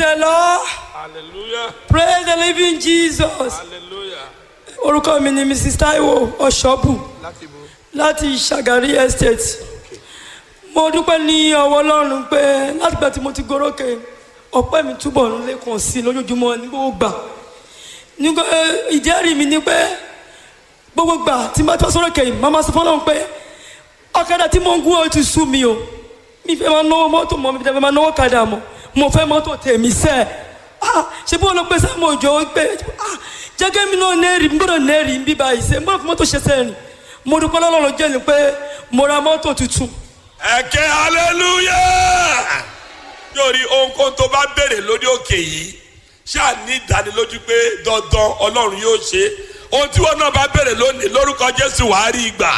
the lord hallelujah praise the living jesus hallelujah orúkọ mi ni mrs taiwo ọ̀ṣọ́bù láti bo láti ṣàgárí estate mo dúpẹ́ ní ọwọ́ ọlọ́run pé látìgbà tí mo ti gorókè ọpẹ́ mi túbọ̀ ń lékun sí i lójoojúmọ́ ní gbogbo gbà nígbà ìjẹ́rìí mi ni pé gbogbo gbà tí n bá tọ́ sórókè yìí màmá sọ fọlọ́run pé ọ̀kadà tí mo ń gún ọ ti sú mi o mi fẹ́ máa náwó mọ́tò mọ́ mi fẹ́ máa náwó kadà mọ́ mo fẹ́ mọ́tò tèmi sẹ́ ah ṣe bí wọn lọ pé sáàmù òjò pé ah jẹ́gẹ́ mi náà nẹ́ẹ̀rì n gbọ́dọ̀ nẹ́ẹ̀rì ń bí báyìí sẹ́ n gbọ́dọ̀ fi mọ́tò ṣe sẹ́ẹ̀rì mo dúpẹ́ lọ́lọ́run jẹ́ ni pé mo ra mọ́tò tuntun ẹ̀kẹ́ hallelujah yóò rí ohunkóhun tó bá béèrè lórí òkè yìí ṣáà ní ìdánilójú pé dandan ọlọ́run yóò ṣe ohun tí wọn náà bá béèrè lónìí lórúkọ jésù wàá rí ìgbà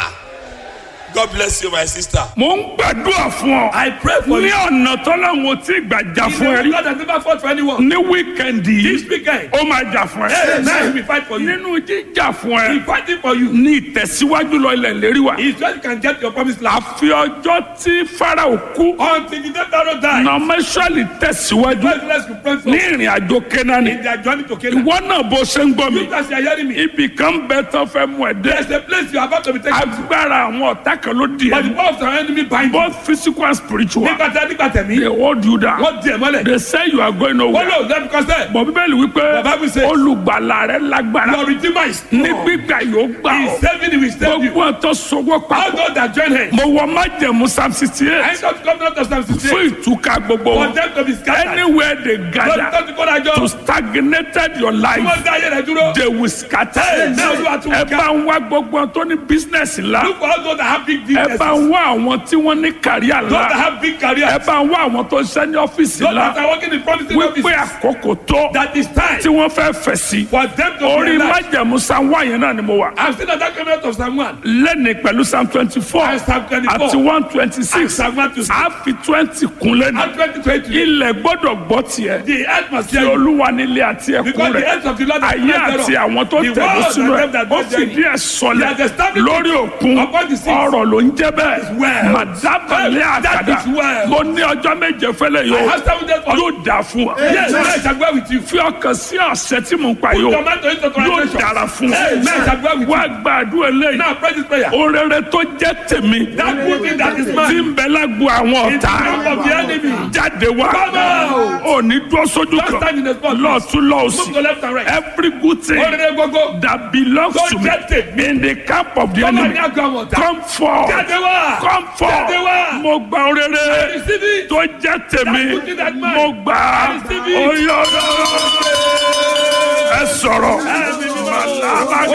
god bless you my sister. mo ń gbàdúrà fún ọ. I pray for ní you. ọ̀nà tọ́lọ́hún tí gbàjà He's fún ẹ the rí. God that never fought for anyone. ní wíkẹ̀ndì This yìí weekend, ó máa jà fún hey, now he ẹ. will fight for you. nínú jíjà fún He's ẹ fighting for you. ní ìtẹ̀síwájú lọ ilẹ̀ lérí wa. He's just you can get your promised land. àfi ọjọ́ tí farao kú Until the day Pharaoh died, nọmẹsọ̀lì tẹ̀síwájú God bless you, pray for ní ìrìn àjò kénáni. in their journey to Canaan. ìwọ náà bó ṣe ń gbọ́ mi You guys are hearing me. ibì kan bẹ tán fẹ́ mú ẹ There's dé. a place you are about to be taken to. agbára àwọn ọ̀tá kan ló di But the ẹ. power of the enemy bind you. both physical and spiritual. Nígbà tí a nígbà tẹ̀mí, they hold you down. wọ́n di ẹ̀ mọ́lẹ̀. they say you are going Wọ́n nowhere. lò lẹ́nu kọ́sẹ̀. bọ̀ bíbélì wípé The Bible says- olùgbàlà rẹ lágbára Your redeemer is ní strong. gbígbà yóò gbà He ọ́ is saving you, he will save you. gbogbo ọ̀tọ̀ sọwọ́ All papọ̀ those that join him. mo wọ májẹ̀mú psalm sixty I eight ain't come not to Psalm fún 68. ìtúká gbogbo For wọn them to be scattered. anywhere they Lọ́dún gather tó ti kó dájọ́. to stagnated your Tí life wọ́n dá ayé rẹ̀ dúró. they will scatter Hey, now you are too ẹ weak. bá ń wá gbogbo wọn tó ní business ńlá Look for all those that have big ẹ businesses. bá ń wá àwọn tí wọ́n ní kàríà Those that ńlá have big careers. ẹ bá ń wá àwọn tó ń ṣe ní ọ́fíìsì Those that ńlá are working in promising wípé offices. àkókò tó That is time tí wọ́n fẹ́ fẹ̀ sí for them to orí be alive. májẹ̀mú psalm one yẹn náà ni mo wà. I've seen that coming out of Psalm 1. lẹ́ni pẹ̀lú psalm twenty four And Psalm 24. àti one twenty And six Psalm 1 to 6. a fi twenty kun lẹ́nu And 2020. ilẹ̀ gbọ́dọ̀ gbọ́ tiẹ̀ The earth must tí hear you. olúwa nílé àti ẹ̀kún Because the rẹ̀ earth of the Lord is ayé not àti thereof. àwọn tó The tẹ̀lé world sínú and ẹ̀ them that ó dwell fìdí therein. ẹ̀ sọlẹ̀ He has established lórí it òkun upon the seas. ọ̀rọ̀ ló ń jẹ́ bẹ́ẹ̀ well. màdábàlẹ̀ That àkàdá is well. mo ní ọjọ́ méje fẹ́lẹ̀ I yóò have seven days for you. yóò dà fún wa Yes, I shall go with you. fi ọkàn sí ọ̀sẹ̀ tí mò ń pa yóò Tomato into yóò translation. dára fún Hey, man, I shall go wa with wá you. gbàdúrà eléyìí Now pray this prayer. orere tó jẹ́ tèmi That good thing that is tí mine. ń bẹ lágbo àwọn In the ọ̀tá camp of the enemy. jáde wá Come out. òní dúró sójú Don't kan stand in the spot. lọ́ọ̀tún Move lọ́ọ̀sì to left and right. every good thing Orere gbogbo. that belongs Tó to me jẹ́ tèmi. in the camp of the Come on, enemy now go on. come forth Jáde wá. come forth Jáde wá. mo gba orere Receive it. tó jẹ́ tèmi That good thing that mine. mo gbà á Receive it. oyè ẹ sọ̀rọ̀ Ẹ̀mí mímọ́. màlábà